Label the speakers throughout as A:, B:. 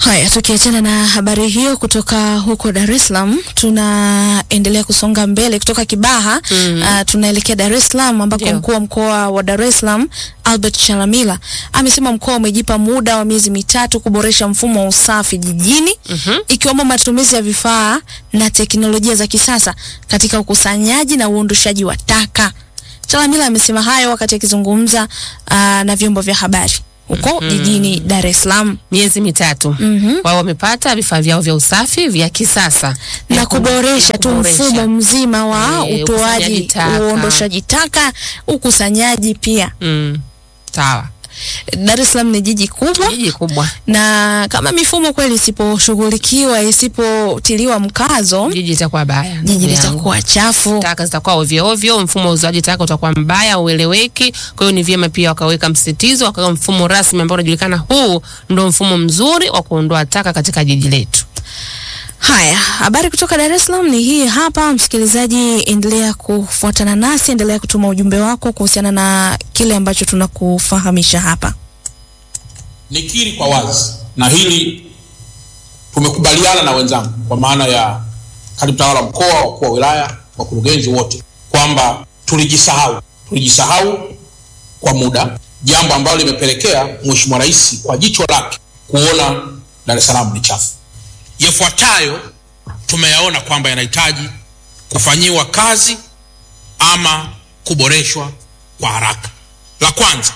A: Haya, tukiachana na habari hiyo kutoka huko Dar es Salaam, tunaendelea kusonga mbele kutoka Kibaha mm. Uh, tunaelekea Dar es Salaam ambako
B: Ndio.
A: mkuu wa mkoa wa Dar es Salaam Albert Chalamila amesema mkoa umejipa muda wa miezi mitatu kuboresha mfumo wa usafi jijini
B: Mhm.
A: ikiwemo matumizi ya vifaa na teknolojia za kisasa katika ukusanyaji na uondoshaji wa taka. Chalamila amesema hayo wakati akizungumza uh, na vyombo vya habari huko jijini Dar es Salaam.
B: miezi mitatu
A: Mhm.
B: wao wamepata vifaa vyao vya usafi vya kisasa
A: na kuboresha
B: na
A: tu
B: kuboresha.
A: mfumo mzima wa
B: Eh, ukusanyaji
A: utoaji,
B: taka.
A: uondoshaji taka, ukusanyaji pia.
B: Mm, sawa
A: Dar es Salaam ni jiji kubwa,
B: jiji kubwa
A: na kama mifumo kweli isiposhughulikiwa, isipotiliwa mkazo,
B: jiji itakuwa baya
A: jiji
B: ndugu yangu.
A: litakuwa chafu.
B: taka zitakuwa ovyo ovyo, mfumo wa uzoaji taka utakuwa mbaya, ueleweki. Kwa hiyo ni vyema pia wakaweka msitizo, wakaweka mfumo rasmi ambao unajulikana, huu ndo mfumo mzuri wa kuondoa taka katika jiji letu.
A: Haya, habari kutoka Dar es Salaam ni hii hapa. Msikilizaji, endelea kufuatana nasi, endelea kutuma ujumbe wako kuhusiana na kile ambacho tunakufahamisha hapa.
C: nikiri kwa wazi na hili tumekubaliana na wenzangu kwa maana ya katibu tawala mkoa wakuu wa wilaya wakurugenzi wote kwamba tulijisahau tulijisahau kwa muda jambo ambalo limepelekea mheshimiwa rais kwa jicho lake kuona dar es salaam ni chafu yafuatayo tumeyaona kwamba yanahitaji kufanyiwa kazi ama kuboreshwa kwa haraka la kwanza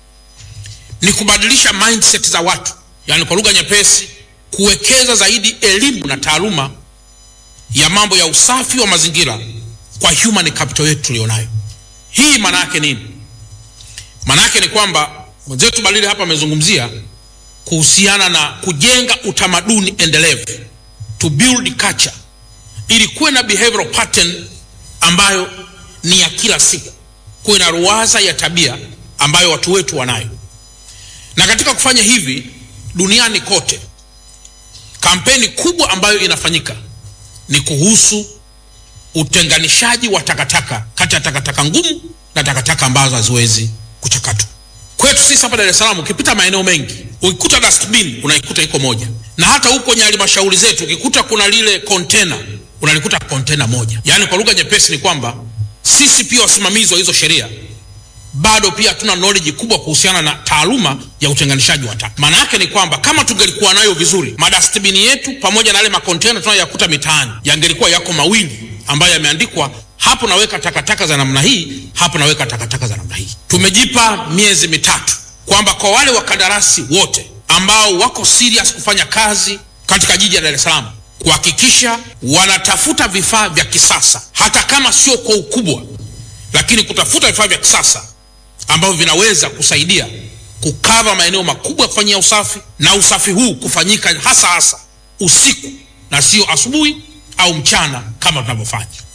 C: ni kubadilisha mindset za watu, yaani kwa lugha nyepesi, kuwekeza zaidi elimu na taaluma ya mambo ya usafi wa mazingira kwa human capital yetu tulionayo. Hii maana yake nini? Maana yake ni kwamba mwenzetu Balile hapa amezungumzia kuhusiana na kujenga utamaduni endelevu, to build culture, ili kuwe na behavioral pattern ambayo ni ya kila siku, kuwe na ruwaza ya tabia ambayo watu wetu wanayo na katika kufanya hivi duniani kote kampeni kubwa ambayo inafanyika ni kuhusu utenganishaji wa takataka kati ya takataka ngumu na takataka ambazo haziwezi kuchakatwa kwetu sisi hapa dar es salaam ukipita maeneo mengi ukikuta dustbin unaikuta iko moja na hata huko kwenye halmashauri zetu ukikuta kuna lile kontena unalikuta kontena moja yaani kwa lugha nyepesi ni kwamba sisi pia wasimamizi wa hizo sheria bado pia hatuna knowledge kubwa kuhusiana na taaluma ya utenganishaji wa taka. Maana yake ni kwamba kama tungelikuwa nayo vizuri, madastbini yetu pamoja na yale makontena tunayoyakuta mitaani yangelikuwa yako mawili ambayo yameandikwa hapo naweka takataka za namna hii, hapo naweka takataka za namna hii. Tumejipa miezi mitatu kwamba kwa wale wakandarasi wote ambao wako serious kufanya kazi katika jiji la Dar es Salaam kuhakikisha wanatafuta vifaa vya kisasa, hata kama sio kwa ukubwa, lakini kutafuta vifaa vya kisasa ambavyo vinaweza kusaidia kukava maeneo makubwa ya kufanyia usafi na usafi huu kufanyika hasa hasa usiku na sio asubuhi au mchana kama tunavyofanya